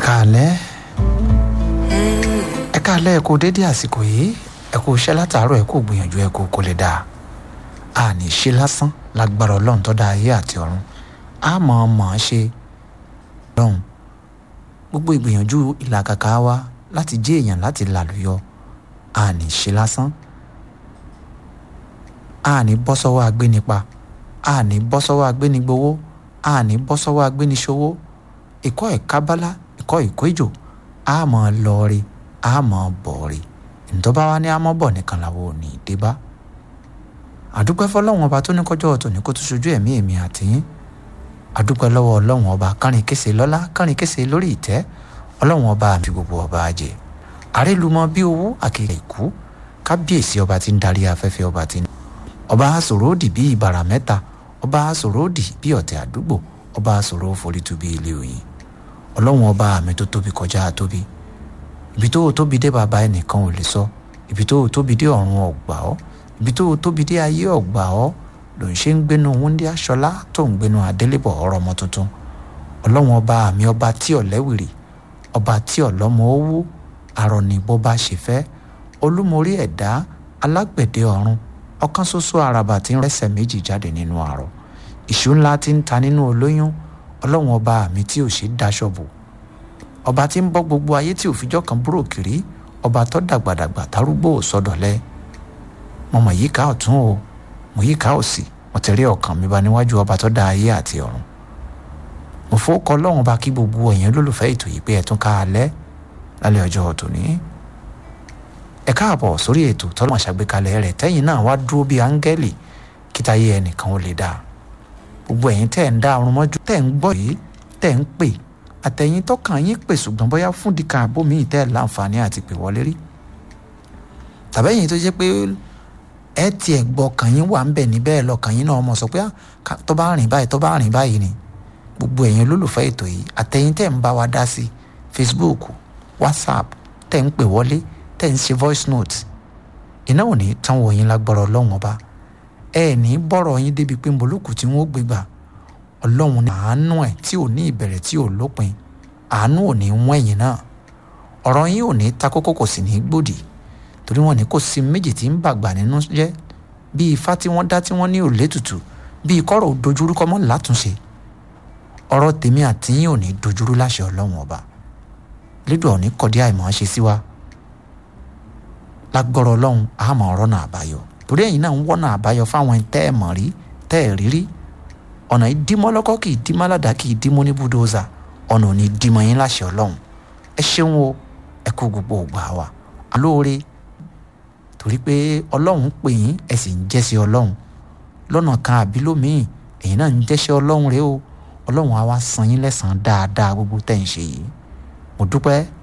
káalẹ́ ẹ káalẹ́ ẹ kú dédé àsìkò yìí ẹ kú iṣẹ́ látàárọ̀ ẹ kú gbìyànjú ẹ kú kó lè dáa a ní ṣe lásán lágbára ọlọ́run tó dá ayé àti ọ̀run a mọ̀ ọ́n mọ̀ ọ́n ṣe lọ́hùn gbogbo ìgbìyànjú ìlàkàkà wa láti jẹ́ èèyàn láti làlùyọ a ní ṣe lásán a ní bọ́ sọ́wọ́ agbénipa a ní bọ́ sọ́wọ́ agbénigbowó a ní bọ́ sọ́wọ́ agbéniṣòwò ìkọ́ ìkábálá ìkọ́ ìkójò a mọ̀ ọ́n lọ́ọ̀rì a mọ̀ ọ́n bọ̀ọ̀rì ntọ́ba wa ní amọ́bọ̀ nìkan làwọn ò ní dé bá àdúpẹ́ fọlọ́wọ́n ọba tó ní kọjọ́ ọ̀tọ̀ ní kó tó ṣojú ẹ̀mí èmi àtìyín àdúpẹ́ lọ́wọ́ ọlọ́wọ́n ọba kárin kése lọ́lá kárin kése lórí ìtẹ́ ọlọ́wọ́n ọba àmì gbogbo ọba àjẹ àrélùmọ́ bí owó àkèké ìkú kábíyèsí ọba tí ń darí afẹ́fẹ́ ọba tí ń ọba àsòro òdì bí ìbàrà mẹ́ta ọba àsòro òdì bí ọ̀tẹ̀ àdúgbò ọba àsòro forítu bí ilé òyìn ọlọ́wọ́n ọba àmì tó tóbi kọjá tóbi ibi tó tóbi dé bàbá ẹnìkan ò lè sọ ibi tó tóbi dé ọ̀run ọ̀gbà ọ́ ibi tó tóbi dé ayé ọ̀gbà ọ́ ló ń ṣe ń gbénu wúndí aṣọlá tó ń gbénu adélébọ̀ ọ̀rọ̀ ọmọ tuntun ọlọ́wọ́n ọba àmì ọba tí ọ̀lẹ́wìrì ọba tí ọ̀lọ́mọ owó àrọ̀nì bó bá ṣe fẹ́ olúmorí ẹ̀dá alágbẹ̀dẹ ọ̀run ọ̀kan ṣoṣo àràbà tí ń rẹ́sẹ̀ méjì jáde nínú àrọ̀ ìṣú ńlá tí ń ta nínú olóyún ọlọ́wọ́n ọba àmì tí ò ṣe dáṣọ bò ọba tí ń bọ́ gbogbo ayé tí òfijọ́ kan búrò kiri ọba tó dàgbàdàgbà tarúgbó sọdọ̀lẹ́ mo mọ̀ yíká ọ̀tún o mo yíká òsì mo tẹ̀lé ọkàn mi bá níwájú ọba tó dá ayé àti ọ̀run mo fowókọ ọlọ́run bá kí gbogbo ẹ̀yin olólùfẹ́ ètò yìí pé ẹ tún ká alẹ́ lálẹ́ ọjọ́ tòní ẹ káàbọ̀ sórí ètò tọ́lọ́mọ̀ ṣàgbékalẹ̀ rẹ̀ tẹ́yìn náà wá dúró bíi áńgẹ́lì kítáyé ẹnìkan ó lè dáa gbogbo ẹ̀yin tẹ́ ẹ̀ ń dá ọrùn mọ́jú tẹ́ ẹ̀ ń gbọ́ yìí tẹ́ ẹ̀ ń pè àtẹ̀yìn tọkàn yín pè ṣùgbọ́n bóyá fún dìkan àbómi ìtẹ́ ẹ̀ láǹfààní àti pè wọlé rí tàbẹ́yìn tó jẹ́ pé ẹ tiẹ̀ gbọ́ kàn yín wà ń bẹ̀ níbẹ̀ lọ́kàn yín náà mọ̀ sọ pé tó bá rìn báyìí tó bá rìn báyìí ni gbogbo ẹ̀yin olólùfẹ́ ètò yìí àtẹ̀yìn tẹ̀ ń bá wa dá sí Facebook WhatsApp tẹ̀ ń pè wọlé tẹ̀ ń ṣe voice note iná ò ní tán wọ̀ yín lágbára ọlọ́run ọba ẹ ní bọ́rọ̀ yín débi pé mbolókù tí wọ́n gbé gbà ọlọ́run ní àánú ẹ̀ tí ò ní ìbẹ̀rẹ̀ tí ò lópin àánú ò ní wọ́n ẹ̀yìn náà ọ̀rọ̀ yín ò ní ta kókó kò sì ní gbòdì torí wọn ní kò sí méjì tí ń bàgbà nínú jẹ́ bí ifá tí wọ́n dá tí wọ́n ní òlé tutù bí kọ́rọ̀ dojúrú kọ́ mọ́ látúnṣe ọ̀rọ̀ tèmi àti yín ò ní dojúrú láṣẹ ọlọ́run ọba lédò ò ní kọ̀dí àìmọ̀ ṣe sí wa lágbọ́rọ̀ ọlọ́run àmọ́ ọ̀rọ̀ náà àbáyọ torí ẹ̀yin náà ń wọ́nà àbáyọ fáwọn tẹ́ ẹ̀ mọ̀ rí tẹ́ ẹ̀ rírí ọ̀nà ìdímọ́ lọ́kọ́ kì í dímọ́ aládàá kì í dímọ́ ní búdóòzà ọ̀nà ò ní dímọ́ yín láṣẹ ọlọ́run ẹ ṣeun o ẹ kú gbogbo ògbà wa alóore torí pé ọlọ́run pè yín ẹ sì ń jẹ́sẹ̀ ọlọ́run lọ́nà kan àbí lómìn ẹ̀yin náà ń jẹ́sẹ̀ ọlọ́run rẹ o ọlọ́run á wá san yín lẹ́sàn-án dáadáa gbogbo tẹ̀ ń ṣe yìí mo dúpẹ́